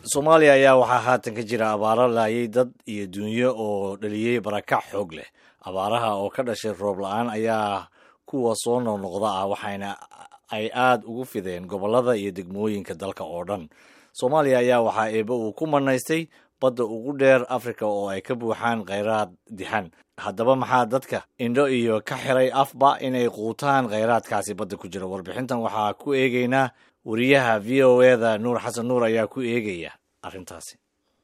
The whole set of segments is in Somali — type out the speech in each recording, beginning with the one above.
soomaaliya ayaa waxaa haatan ka jira abaaro laayay dad iyo dunyo oo dhaliyey barakac xoog leh abaaraha oo ka dhashay roob la-aan ayaa kuwa soo noqnoqda ah waxayna ay aada ugu fideen gobollada iyo degmooyinka dalka oo dhan soomaaliya ayaa waxaa eebe uu ku manaystay badda ugu dheer afrika oo ay ka buuxaan kheyraad dixan haddaba maxaa dadka indho iyo ka xiray afba inay quutaan kheyraadkaasi badda ku jira warbixintan waxaa ku eegeynaa wariyaha v o eda nuur xasan nuur ayaa ku eegaya arrintaasi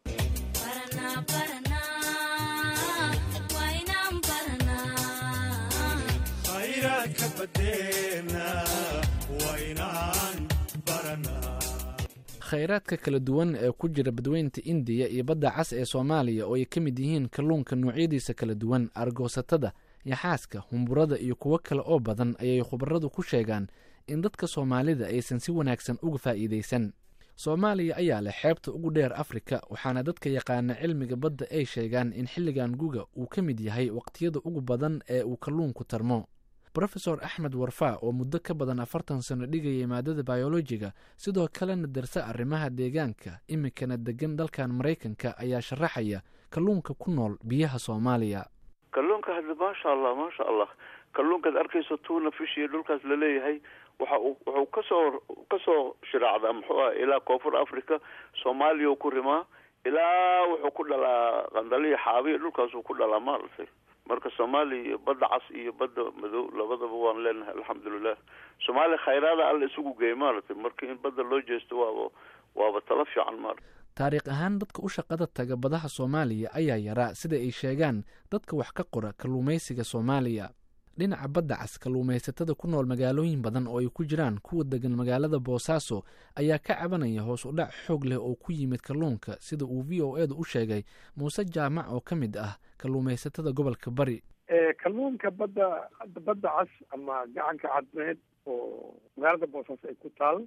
khayraadka kala duwan ee ku jira badweynta indiya iyo badda cas ee soomaaliya oo ay ka mid yihiin kalluunka noocyadiisa kala duwan argoosatada yaxaaska humburada iyo kuwo kale oo badan ayay khubaradu ku sheegaan in dadka soomaalida aysan si wanaagsan uga faa'iidaysan soomaaliya ayaa leh xeebta ugu dheer afrika waxaana dadka yaqaana cilmiga badda ay sheegaan in xilligan guga uu ka mid yahay waqtiyada ugu badan ee uu kalluunku tarmo rofesor axmed warfaa oo muddo ka badan afartan sano dhigayay maadada bayolojiga sidoo kalena darsa arrimaha deegaanka iminkana degan dalkan maraykanka ayaa sharaxaya kalluunka ku nool biyaha soomaaliya kalluunka hadda maasha allah maasha allah kalluunkaad arkayso tuuna fish iyo dhulkaas laleeyahay waxa uu wuxuu kasoo kasoo shiraacdaa muxuu ah ilaa koonfur africa soomaaliya ku rimaa ilaa wuxuu ku dhalaa qandaliya xaabiya dhulkaasuu ku dhalaa maaragtay marka soomaaliya iyo badda cas iyo badda madow labadaba waan leenahay alxamdulilah soomaaliya khayraada alla isugu geey maaragtay marka in badda loo jeesto waaba waaba talo fiican maarata taariikh ahaan dadka u shaqada taga badaha soomaaliya ayaa yaraa sida ay sheegaan dadka wax ka qora kalluumaysiga soomaaliya dhinaca badda cas kalluumaysatada ku nool magaalooyin badan oo ay ku jiraan kuwa degan magaalada boosaaso ayaa ka cabanaya hoos u dhac xoog leh oo ku yimid kalluunka sida uu v o edu u sheegay muuse jaamac oo ka mid ah kalluumaysatada gobolka bari kalluunka badda badda cas ama gacanka cadmeed oo magaalada boosaaso ay ku taal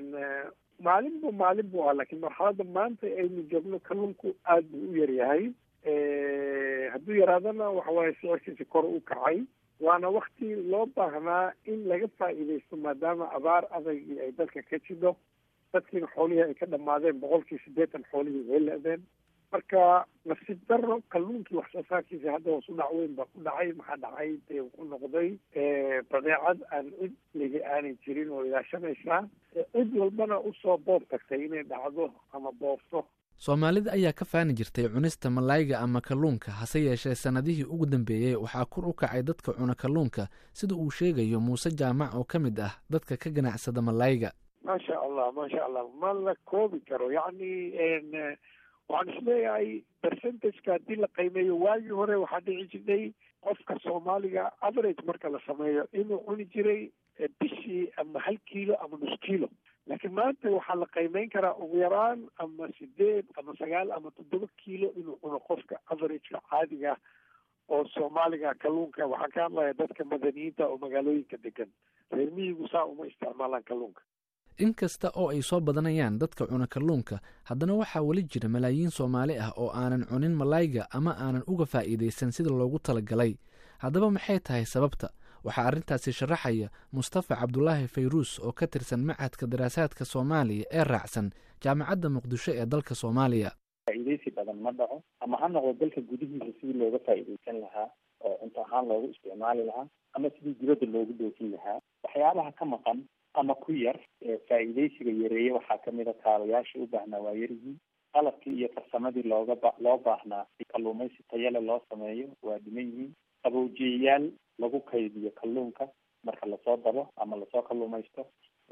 maalinba maalin bu ah laakiin marxaladda maanta aynu joogno kalluunku aada buu u yaryahay hadduu yaraadana waxawaaye sicirkiisa kor u kacay waana wakti loo baahnaa in laga faa'iidaysto maadaama abaar adagii ay dalka ka jido dadkiina xoolihii ay ka dhammaadeen boqolkii siddeetan xoolihii way la-deen marka nasiib daro kalluunkii wax soo saarkiisa hadda hoos u dhac weyn baa ku dhacay maxaa dhacay dee ku noqday badeecad aan cid ligi aanay jirin oo ilaashanaysaa cid walbana usoo boob tagtay inay dhacdo ama boobto soomaalida ayaa ka faani jirtay cunista malayga ama kalluunka hase yeeshee sannadihii ugu dambeeyey waxaa kor u kacay dadka cuna kalluunka sida uu sheegayo muuse jaamac oo ka mid ah dadka ka ganacsada malayga maasha allah maasha allah ma la koobi karo yacni waxaan isleeyahay percentageka haddii la qiimeeyo waagii hore waxaa dhici jirtay qofka soomaaliga average marka la sameeyo inuu cuni jiray bishii ama hal kiilo ama nus kiilo laakiin maanta waxaa la qiimeyn karaa ugu yaraan ama sideed ama sagaal ama toddoba kiilo inuu cuno qofka averageka caadiga oo soomaaliga kalluunka waxaan ka hadlaya dadka madaniyiinta oo magaalooyinka degan reer miyigu saa uma isticmaalaan kalluunka inkasta oo ay soo badanayaan dadka cuna kalluunka haddana waxaa weli jira malaayiin soomaali ah oo aanan cunin malayga ama aanan uga faa'iidaysan sida loogu talagalay haddaba maxay tahay sababta waxaa arrintaasi sharaxaya mustafa cabdulaahi fayruus oo ka tirsan machadka daraasaadka soomaaliya ee raacsan jaamacadda muqdisho ee dalka soomaaliya faa'iidaysi badan ma dhaco ama ha noqdo dalka gudihiisa sidii looga faa'iidaysan lahaa oo cunto ahaan loogu isticmaali lahaa ama sidii dibadda loogu dhoofin lahaa waxyaabaha ka maqan ama ku yar faa'iidaysiga yareeye waxaa kamid a kaabayaashii u baahnaa waa yaryihiin qalabkii iyo farsamadii looga ba loo baahnaa si kalluumaysi tayale loo sameeyo waa dhiman yihiin qabowjiyayaal lagu kaydiyo kalluunka marka lasoo dabo ama lasoo kalluumaysto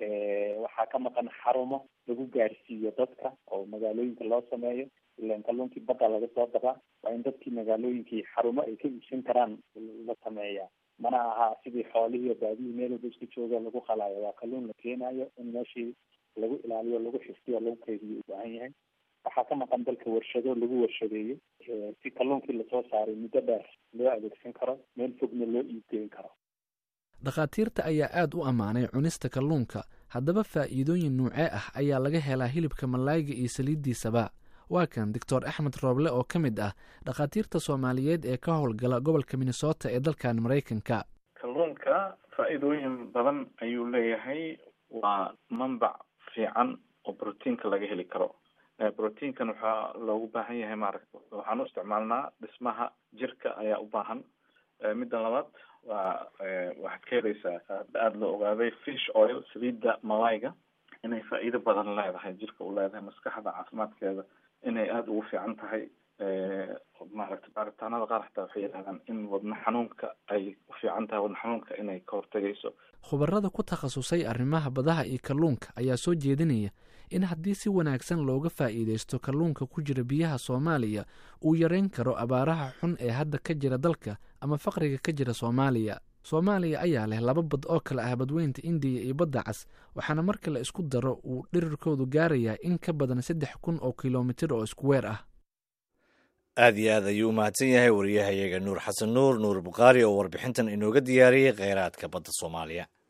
waxaa ka maqan xarumo lagu gaarsiiyo dadka oo magaalooyinka loo sameeyo ilan kalluunkii badda laga soo dabaa waa in dadkii magaalooyinkii xarumo ay ka iibsan karaan la sameeyaa mana aha sidii xoolihii baadihii meel walba isku jooga lagu qalaayo waa kalluun la keenayo in meeshii lagu ilaaliyo lagu xifdiyo lagu kaydiyo u baahan yahay waxaa ka maqan dalka warshado lagu warshadeeyo si kalluunkii lasoo saaray muddo dheer loo adeegsan karo meel fogna loo iibgeyn karo dhakhaatiirta ayaa aada u ammaanay cunista kalluunka haddaba faa'iidooyin nuucee ah ayaa laga helaa hilibka malayga iyo saliiddiisaba waa kan doctor axmed rooble oo ka mid ah dhakhaatiirta soomaaliyeed ee ka howlgala gobolka minnesota ee dalkan maraykanka kalluunka faa'iidooyin badan ayuu leeyahay waa manbac fiican oo brotiinka laga heli karo proteinkan waxaa loogu baahan yahay maaragta waxaan u isticmaalnaa dhismaha jirka ayaa u baahan midda labaad waa waxaad ka helaysaa aada la ogaaday fish oil saliidda malayga inay faa'iido badan leedahay jirka u leedahay maskaxda caafimaadkeeda inay aada ugu fiican tahay maaragta baaritaanada qaar xataa waxay yidhahdaan in wadna xanuunka ay u fiican tahay wadna xanuunka inay ka hortegayso khubarada ku takhasusay arrimaha badaha iyo kalluunka ayaa soo jeedinaya in haddii si wanaagsan looga faa'iidaysto kalluunka ku jira biyaha soomaaliya uu yareyn karo abaaraha xun ee hadda ka jira dalka ama faqriga ka jira soomaaliya soomaaliya ayaa leh laba bad oo kale ah badweynta indiya iyo badda cas waxaana marka la isku daro uu dhirirkoodu gaarayaa in ka badan saddex kun oo kilomitir oo isku weer ah aad iyo aad ayuu u mahadsan yahay wariyahayaga nuur xasan nuur nuur bukhaari oo warbixintan inooga diyaariyey kheyraadka badda soomaaliya